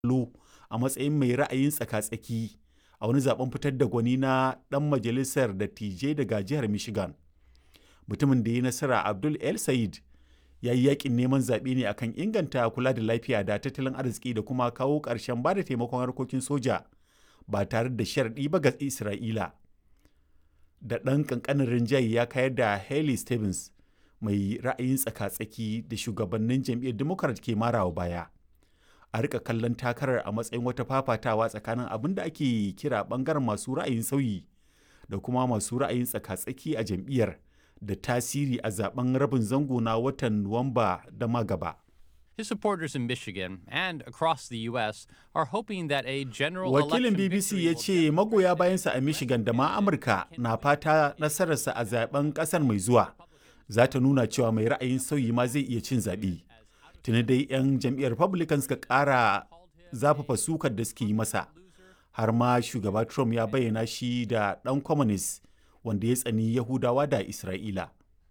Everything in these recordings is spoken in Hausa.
kallo a matsayin mai ra'ayin tsaka-tsaki a wani zaben fitar da gwani na ɗan majalisar dattijai daga jihar Michigan. Mutumin da ya yi nasara Abdul El Sayed ya yi yakin neman zaɓe ne akan inganta kula da lafiya da tattalin arziki da kuma kawo ƙarshen ba da taimakon harkokin soja ba tare da sharɗi ba ga Isra'ila. Da ɗan ƙanƙanin rinjaye ya kayar da Haley Stevens mai ra'ayin tsaka-tsaki da shugabannin jam'iyyar Democrat ke marawa baya. A rika kallon takarar a matsayin wata fafatawa tsakanin abin da ake kira ɓangaren masu ra'ayin sauyi da kuma masu ra'ayin tsaka-tsaki a jam'iyyar. da tasiri a zaben rabin zango na watan Nuwamba da magaba. His supporters in Michigan and across the U.S. are hoping that a general Wakilin BBC ya ce magoya bayansa a Michigan da ma Amurka na fata nasararsa a zaben kasar mai zuwa za ta nuna cewa mai ra'ayin sauyi ma zai iya cin zaɓe. Tuni dai 'yan jam'iyyar Republican suka ƙara zafafa sukar da suke yi masa. Har ma shugaba Trump ya bayyana shi da ɗan communist wanda ya tsani Yahudawa da Isra'ila.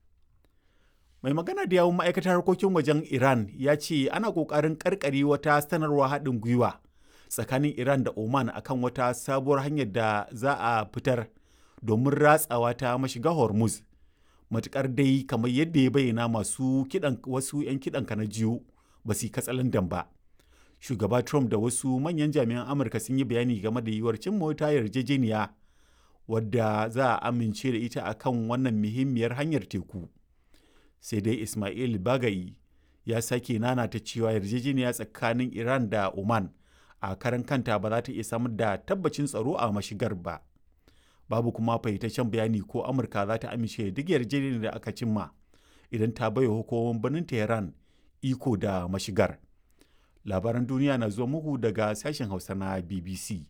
Mai magana da yawun ma'aikatar harkokin wajen Iran ya ce ana ƙoƙarin ƙarƙare wata sanarwa haɗin gwiwa tsakanin Iran da Oman akan wata sabuwar hanyar da za a fitar domin ratsawa ta mashiga Hormuz. Matuƙar dai kamar yadda ya bayyana masu kiɗan wasu 'yan kiɗan na jiyo ba su yi katsalandan ba. Shugaba Trump da wasu manyan jami'an Amurka sun yi bayani game da yiwuwar cin mota yarjejeniya wadda za a amince da ita a kan wannan muhimmiyar hanyar teku sai dai ismail bagayi ya sake nanata cewa yarjejeniya tsakanin iran da oman a karan kanta ba za ta iya samar da tabbacin tsaro a mashigar ba babu kuma fahimtaccen bayani ko amurka za ta amince duk yarjejeniyar da aka cimma idan ta baiwa hukumomin birnin tehran iko da mashigar labaran duniya na zuwa muku daga sashen hausa na bbc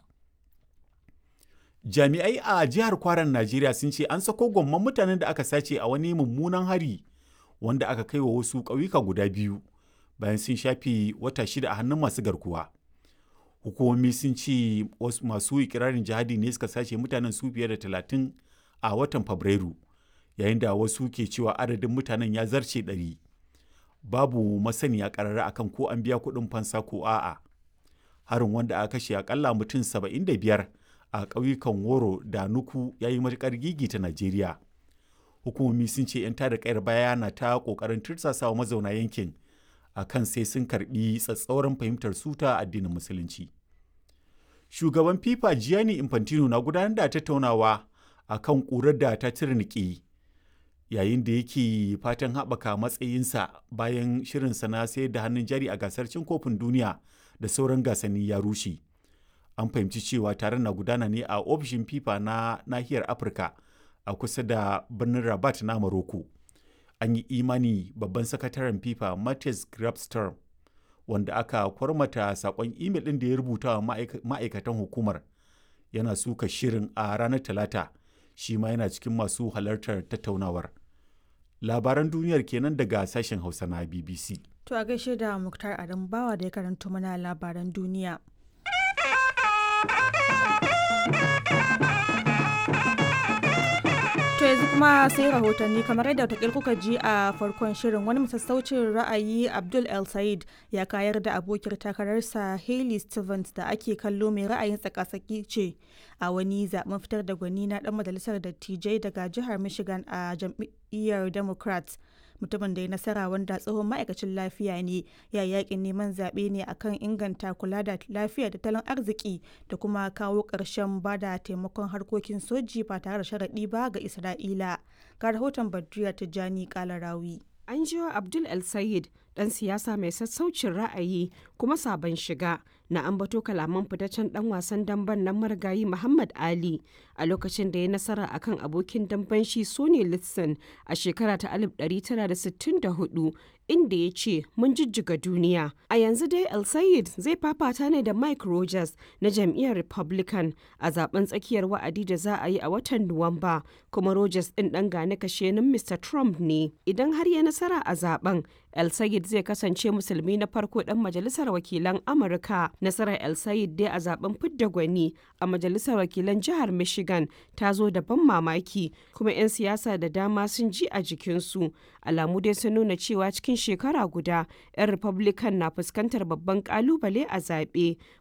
jami'ai a jihar kwaran najeriya sun ce an sako gwamman mutanen da aka sace a wani mummunan hari wanda aka kai wa wasu ƙauyuka guda biyu bayan sun shafi wata shida a hannun masu garkuwa hukumomi sun ce masu ikirarin jihadi ne suka sace mutanen su fiye da talatin a watan fabrairu yayin da wasu ke cewa adadin mutanen ya zarce ɗari babu masaniya ƙarara akan ko an biya kuɗin fansa ko a'a harin wanda aka kashe akalla mutum saba'in da biyar a ƙauyukan woro da nuku ya yi matuƙar gigi ta najeriya hukumomi sun ce 'yan tada kayar baya na ta ƙoƙarin tursasawa mazauna yankin a kan sai sun karɓi tsatsauran fahimtar su ta addinin musulunci shugaban fifa gianni infantino na gudanar da tattaunawa a kan ƙurar da ta tirniki yayin da yake fatan haɓaka matsayinsa bayan shirinsa na sayar da hannun jari a gasar cin kofin duniya da sauran gasanni ya rushe an fahimci cewa taron na gudana ne a ofishin fifa na nahiyar afirka a kusa da birnin rabat na maroko an yi imani babban sakataren fifa matthias grabstorm wanda aka kwarmata sakon imel ɗin da ya rubuta wa ma'aikatan hukumar yana suka shirin a ranar talata shi ma yana cikin masu halartar tattaunawar labaran duniyar kenan daga sashen hausa na bbc to a gaishe da muktar adam bawa da ya karanto mana labaran duniya To yanzu kuma sai rahotanni kamar yadda watakil kuka ji a farkon shirin wani masassaucin ra'ayi Abdul El Said ya kayar da abokiyar takararsa Hailey Stevens da ake kallo mai ra'ayin tsakasaki ce a wani zaben fitar da gwani na dan majalisar dattijai daga jihar Michigan a jam'iyyar Democrats. mutumin da ya nasara wanda tsohon ma'aikacin lafiya ne ya yakin neman zaɓe ne akan inganta kula da lafiya da tattalin arziki da kuma kawo ƙarshen ba da taimakon harkokin soji ba tare da sharaɗi ba ga isra'ila ga rahoton badriya tijjani kalarawi an jiwa abdul el sayid dan siyasa mai sassaucin ra'ayi kuma sabon shiga na ambato kalaman fitaccen dan wasan damben nan marigayi Muhammad Ali a lokacin da ya nasara akan abokin damben shi Sonny Liston a shekara ta 1964 inda ya ce mun jijjiga duniya. A yanzu dai El Sayed zai fafata ne da Mike Rogers na jam'iyyar Republican a zaben tsakiyar wa'adi da za a yi a watan Nuwamba kuma Rogers din dan gane kashenin Mr. Trump ne. Idan har ya nasara a zaben El Sayed zai kasance musulmi na farko dan majalisar Wakilan Amurka. Nasarar El Sayed dai a zaben fidda gwani a Majalisar Wakilan Jihar Michigan ta zo da ban mamaki kuma 'yan siyasa da dama sun ji a jikinsu. Alamu dai sun nuna cewa cikin shekara guda 'yan Republican na fuskantar babban kalubale a zaɓe